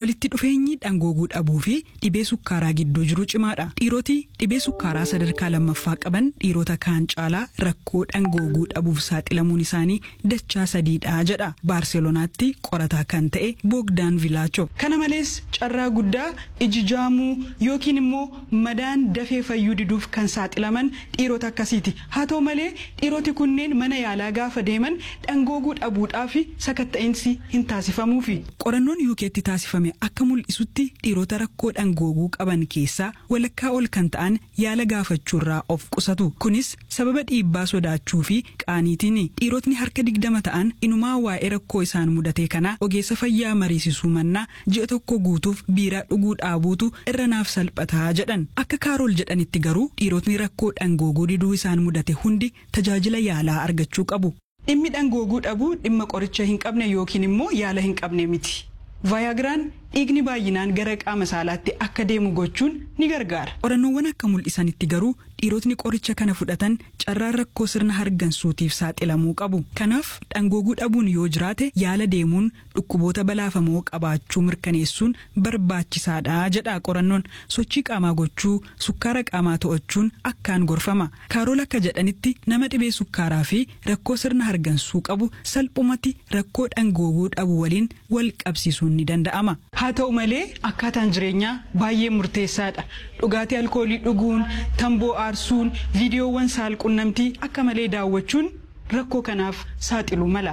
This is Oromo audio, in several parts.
walitti dhufeenyi dhangooguu dhabuu fi dhibee sukkaaraa gidduu jiru cimaadha dhiiroti dhibee sukkaaraa sadarkaa lammaffaa qaban dhiirota kaan caalaa rakkoo dhangooguu dhabuuf saaxilamuun isaanii dachaa sadiidha jedha baarselonaatti qorataa kan ta'e boogdaan vilaacho kana malees carraa guddaa iji jaamuu yookiin immoo madaan dafee fayyuu diduuf kan saaxilaman dhiirota akkasiiti haa ta'u malee dhiiroti kunneen mana yaalaa gaafa deeman dhangooguu dhabuudhaa fi sakatta'insi hin taasifamuufi. qorannoon yuukeetti taasifame akka mul'isutti dhiirota rakkoo dhangooguu qaban keessaa walakkaa ol kan ta'an yaala gaafachuurraa of qusatu kunis sababa dhiibbaa sodaachuu fi qaaniitiin dhiirotni harka digdama ta'an inumaa waa'ee rakkoo isaan mudatee kanaa ogeessa fayyaa mariisisuu mannaa ji'a tokko guutuuf biiraa dhuguu dhaabuutu irra naaf salphataa jedhan akka kaarool jedhanitti garuu dhiirotni rakkoo dhangooguu diduu isaan mudate hundi tajaajila yaalaa argachuu qabu. dhimmi dhangooguu dhabuu dhimma qoricha hin qabne yookiin immoo yaala hin qabne miti. vaayagiraan dhiigni baay'inaan gara qaama saalaatti akka deemu gochuun ni gargaara. qorannoowwan akka mul'isanitti garuu dhiirotni qoricha kana fudhatan carraan rakkoo sirna hargansuutiif saaxilamuu qabu. kanaaf dhangooguu dhabuun yoo jiraate yaala deemuun dhukkuboota balaafamoo qabaachuu mirkaneessuun barbaachisaadha jedha qorannoon sochii qaamaa gochuu sukkaara qaamaa to'achuun akkaan gorfama. kaarool akka jedhanitti nama dhibee sukkaaraa fi rakkoo sirna hargansuu qabu salphumatti rakkoo dhangooguu dhabu waliin wal qabsiisuun ni danda'ama. haa ta'u malee akkaataan jireenyaa baay'ee murteessaadha dhugaatii alkoolii dhuguun tamboo aarsuun viidiyoowwan saalqunnamtii akka malee daawwachuun rakkoo kanaaf saaxiluu mala.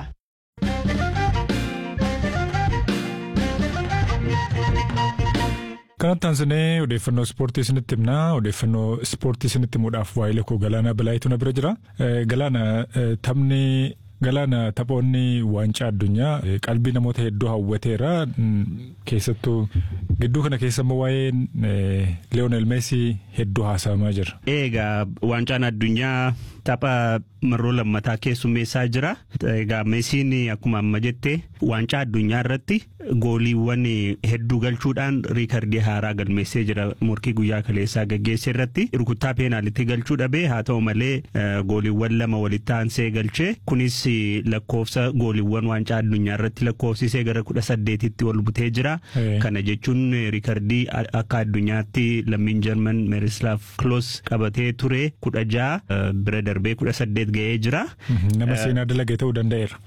kanatti aansinee odeeffannoo ispoortii isinitti himnaa odeeffannoo ispoortii isinitti himuudhaaf waa'ee lakkoo galaanaa bilaayituu na bira jira galaana taphni Galaana taphoonni waancaa addunyaa qalbii namoota hedduu hawwateera. Keessattuu gidduu kana keessa immoo waa'een Leeyoonel Meesii hedduu haasa'amaa jira. Egaa waancaan addunyaa tapha marroo lammataa keessummeessaa jira. Egaa Meesiin akkuma amma jette waancaa addunyaa irratti gooliiwwan hedduu galchuudhaan riikardii haaraa galmeessee jira. Morkii guyyaa kaleessaa gaggeesse irratti rukuttaa peenaalitti galchuu dhabee haa ta'u malee gooliiwwan lama walitti aansee galchee kunis lakkoofsa gooliiwwan waancaa addunyaa irratti lakkoofsisee gara kudha saddeetitti ol butee jira. Kana jechuun riikardii akka addunyaatti lammiin Jarman Meerislaaf Kloos qabatee ture kudha ja'a bira darbee kudha saddeet ga'ee jira. Nama seenaa dalagee ta'uu danda'eera.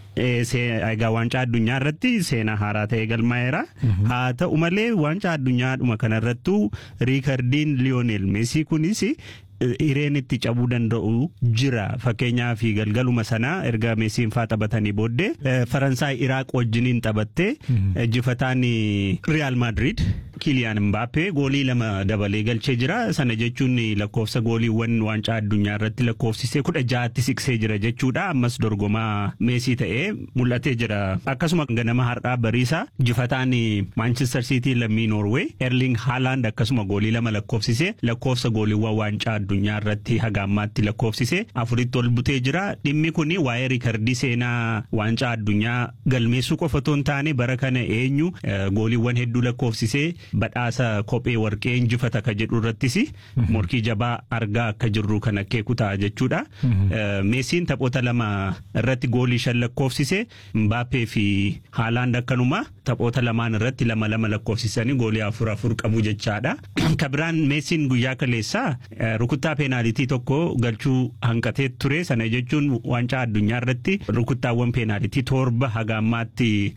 Egaa waancaa addunyaa irratti seenaa haaraa ta'e galmaa'eera. Haa ta'u malee waancaa addunyaadhuma kanarrattuu riikardiin Liyoonel Meesii kunis hireen itti cabuu danda'u jira fakkeenyaaf galgaluma sanaa erga meesiin faa taphatanii booddee faransaay iraaq wajjiniin taphattee injifataan riyaal maadiriid kiliyaan mbaappee goolii lama dabalee galchee jira sana jechuun lakkoofsa gooliiwwan waancaa addunyaa irratti lakkoofsisee kudha ja'atti siqsee jira jechuudha ammas dorgomaa meesii ta'ee mul'atee jira akkasuma ganama har'aa bariisa injifataan maanchister siitii lammii noorwee erling haalaand akkasuma goolii lama lakkoofsisee lakkoofsa gooliiwwan waancaa addunyaa irratti haga ammaatti lakkoofsise afuritti ol butee jira dhimmi kun waa'ee riikardii seenaa waancaa addunyaa galmeessuu qofa otoo hin taane bara kana eenyu gooliiwwan hedduu lakkoofsisee badhaasa kophee warqee injifata ka jedhu irrattis morkii jabaa argaa akka jirru kan akeeku ta'a jechuudha. Meesiin taphoota lama irratti goolii shan lakkoofsise Mbaappee fi Haalaand akkanuma taphoota lamaan irratti lama lama lakkoofsisanii goolii afur afur qabu jechaadha. Kabiraan Meesiin guyyaa kaleessaa rukuttaa peenaalitii tokko galchuu hanqatee ture sana jechuun waancaa addunyaa irratti rukuttaawwan peenaalitii torba haga ammaatti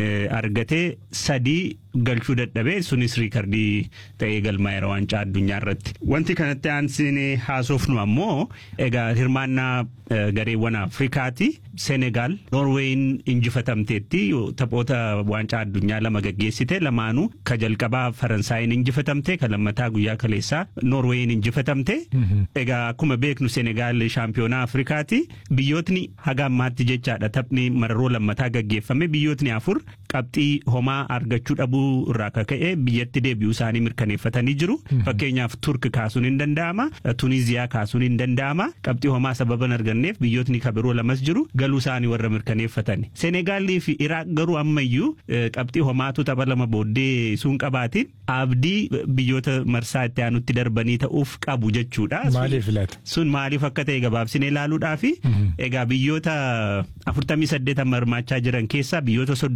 argatee sadii galchuu dadhabee sunis riikardii ta'ee galmaa'eera waancaa addunyaa irratti. Wanti kanatti aansinee haasofnu ammoo egaa hirmaannaa gareewwan Afrikaati. Senegaal Noorweeyin injifatamteetti taphoota waancaa addunyaa lama gaggeessite lamaanuu ka jalqabaa Faransaayin injifatamte ka lammataa guyyaa kaleessaa Noorweeyin injifatamte. Egaa akkuma beeknu Senegaal shaampiyoonaa Afrikaati. Biyyootni haga ammaatti jechaadha taphni mararoo lammataa gaggeeffame biyyootni afur qabxii homaa argachuu dhabuu irraa kaka'e biyyatti deebi'uu isaanii mirkaneeffatanii jiru. Fakkeenyaaf Turk kaasuun hin danda'ama. Tuniziyaa kaasuun hin danda'ama. Qabxii homaa sababa hin arganneef biyyootni kabiroo lamas jiru galuu isaanii warra mirkaneeffatan. Senegaalii fi Iraaq garuu ammayyuu qabxii homaatu tapha lama booddee sun qabaatiin abdii biyyoota marsaa itti aanutti darbanii ta'uuf qabu jechuudha. Maaliif laata? Sun maaliif akka ta'e gabaabsinee ilaaluudhaa fi egaa biyyoota afurtamii saddeet amma hirmaachaa jiran keessaa biyyoota soddomii lamatu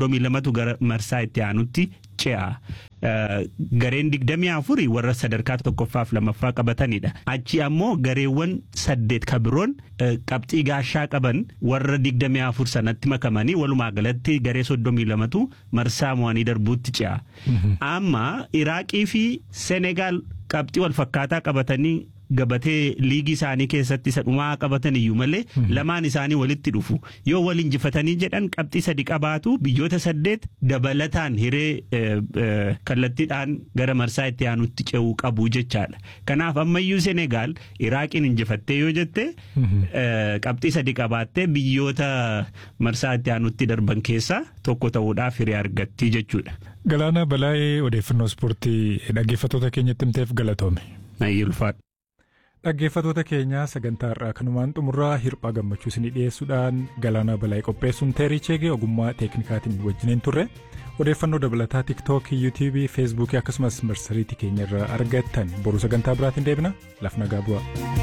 lamatu gara marsaa itti aanutti ce'a. Gareen digdamii afurii warra sadarkaa tokkoffaaf lamaffaa qabatanidha. Achi ammoo gareewwan saddeet kabiroon qabxii gaashaa qaban warra digdamii afur sanatti makamanii walumaa galatti garee soddomii lamatu marsaa mo'anii darbuutti ce'a. Amma Iraaqii fi Senegaal qabxii wal fakkaataa qabatanii gabatee liigii isaanii keessatti isa dhumaa qabatan iyyuu malee lamaan isaanii walitti dhufu yoo wal injifatanii jedhan qabxii sadi qabaatu biyyoota saddeet dabalataan hiree kallattiidhaan gara marsaa itti aanutti ce'uu qabu jechaadha kanaaf ammayyuu senegaal iraaqiin injifattee yoo jette qabxii sadi qabaattee biyyoota marsaa itti aanutti darban keessaa tokko ta'uudhaaf hiree argatti jechuudha. Galaana Balaayee odeeffannoo ispoortii dhaggeeffattoota keenyatti himteef galatoome. Ulfaadha. Dhaggeeffattoota keenya sagantaa irraa kanumaan xumurraa hirphaa gammachuu isinii dhiyeessuudhaan galaana balaayee qopheessuun teerii cheegee ogummaa teeknikaatiin wajjiniin turre odeeffannoo dabalataa tiiktookii yuutuubii feesbuukii akkasumas marsariitii keenya irraa argattan boruu sagantaa biraatiin deebina laf nagaa bu'aa.